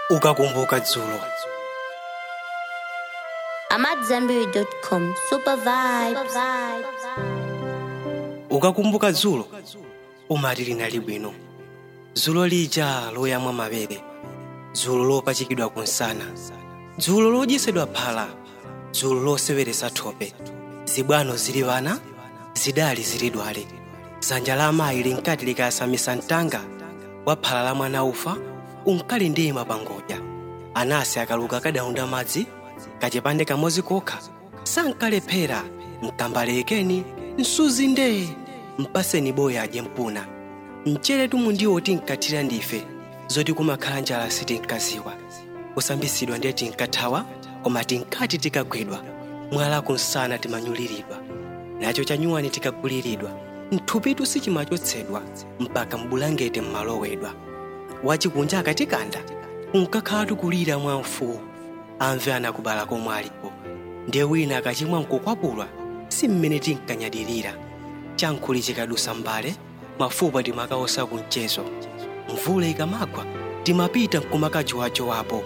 ukakumbuka dzulo AmadZanbury.com. Super vibes. ukakumbuka dzulo umati linali bwino dzulo lija loyamwa mabere dzulo lopachikidwa kunsana dzulo lodyesedwa phala dzulo loseweretsa thope zibwano zili vana zidali zili dwale dzanja la amayi linkati likayasamisa mtanga wa phala la mwana ufa unkali ndima pa ngodya anasi akaluka kadaunda madzi kachipande kamodzi kokha sankalephera mkambalekeni msuzi ndee mpaseni boya adye mpuna mchere tumu ndiwo tinkathira ndife zoti kumakhala njala sitinkaziwa kusambitsidwa ndiye tinkathawa koma tinkati tikagwidwa mwala kunsana timanyuliridwa nacho chanyuwani tikaguliridwa mthupitu sichimachotsedwa mpaka mbulangete mmalowedwa wachikunja akatikanda unkakhala tikulira mwamfuwu amve anakubala komwe alipo ndiye wina akachimwa nkukwapulwa si mmene tinkanyadirira chankhuli chikadusa mbale mafupa timakaosa kumchezo mvula ikamagwa timapita nkumakajowajowapo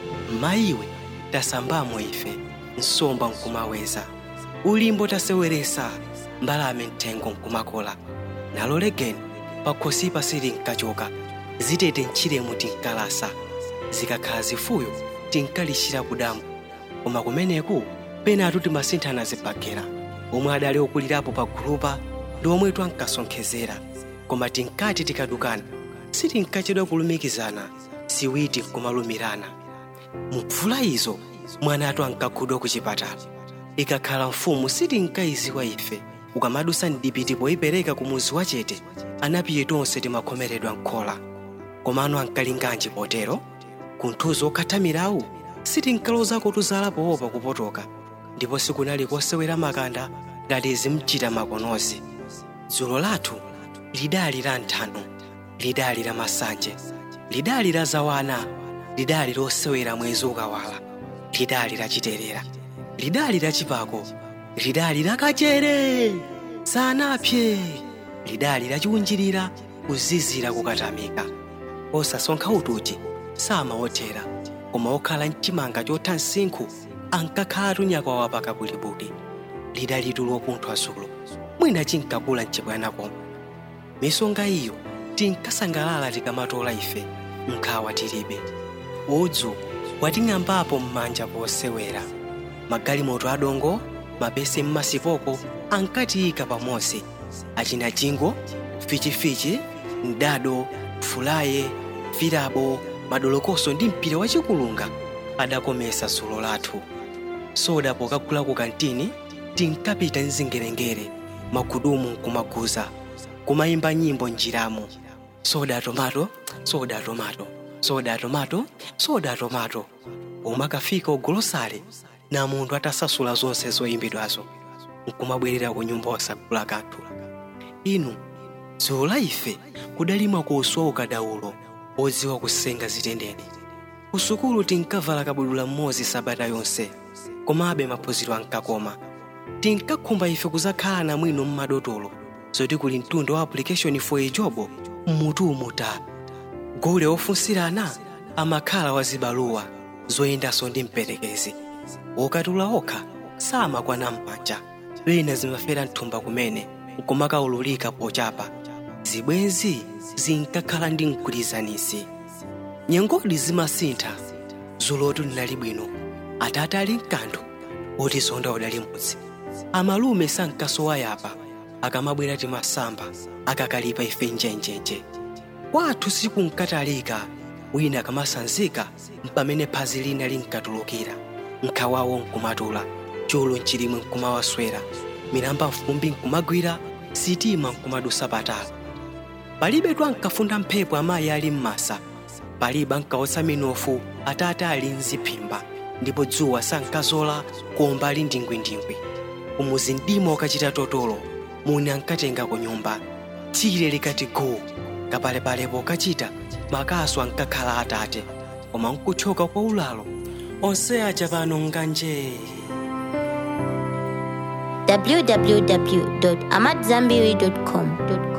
mayiwe tasambamo ife nsomba nkumaweza ulimbo taseweresa mbalame mthengo nkumakola nalo legeni pakhosipa silinkachoka zitete mchiremo tinkalasa zikakhala zifuyo tinkalishira kudambo koma kumeneku penatu timasinthana zibagera omwe adali okulirapo pa gulupa ndi omwe twankasonkhezera koma tinkati tikadukana sitinkachedwa kulumikizana siwiti nkumalumirana mubvula izo mwanatu ankakhudwa ku chipatala ikakhala mfumu sitinkayiziwa ife ukamadusa mdipiti poyipereka ku muzi wachete anapiye tonse timakhomeredwa nkhola komano ankalinganji potero kunthuzo okhathamirawu sitinkalozako tuzala poopa kupotoka ndipo sikunali kosewera makanda ngati zimchita makonozi dzulo lathu lidali la nthano lidali la masanje lidali la zawana lidali losewera mwezi ukawala lidali la chiterera lidali la chipako lidali la kachere sanapye lidali la chiunjirira kuzizira kukatamika osasonkha utuchi samaothera koma okhala mchimanga chotha msinkhu ankakhala tunyakwawa pakabwilibwili lidalitu lopunthwa dzulo mwina chinkakula mchibwana koma misonga iyo tinkasangalala tikamatola ife nkhawa tilibe udzu wating'ambapo m'manja posewera magalimoto adongo mabese mmasipoko ankatiyika pamodzi achina jingo fichifichi mdado fulaye filabo madolokoso ndi mpira wachikulunga adakomesa dzulo lathu soda pokagula ku kantini tinkapita mzingerengere magudumu nkumaguza kumayimba nyimbo njiramo soda tomato soda tomato soda tomato soda tomato umakafika ugolosale na munthu atasasula zonse zoyimbidwazo nkumabwerera ku nyumba osagula kanthu inu dzulo la ife kudalimwa kuswa ukadaulo odziwa kusenga zitendere kusukulu tinkavala kabudula mmodzi sabata yonse komabe maphunziro ankakoma tinkakhumba ife kuzakhala na mwino mmadotolo zoti kuli mtundu wa application for a job mmutu umuta gule ofunsirana amakhala wazibaluwa zoyendanso ndi mperekezi okatula okha samakwana m'manja wina zimafera mthumba kumene nkumakaululika pochapa zibwenzi zinkakhala ndi mgwirizanisi nyengodi zimasintha zulotu linali bwino atate ali mkanthu oti zonda udali mudzi amalume sankasowa yapa akamabwera timasamba akakalipa ife njenjenje kwathu sikunkatalika wina akamasanzika mpamene phazi lina linkatulukira nkhawawo nkumatula chulu mchilimwe nkumawaswera milamba mfumbi nkumagwira sitima nkumadusa patalo palibe twankafunda mphepo amayi ali m'masa palibe ankawotsa minofu atate ali mziphimba ndipo dzuwa sankazola komba ali ndingwindingwi umuzi mdima ukachita totolo muni ankatenga ku nyumba tsire likati guu kapalepalepo ukachita makaso ankakhala atate koma nkuthyoka kwa ulalo onse aja pano nganje www.amadzanbury.com.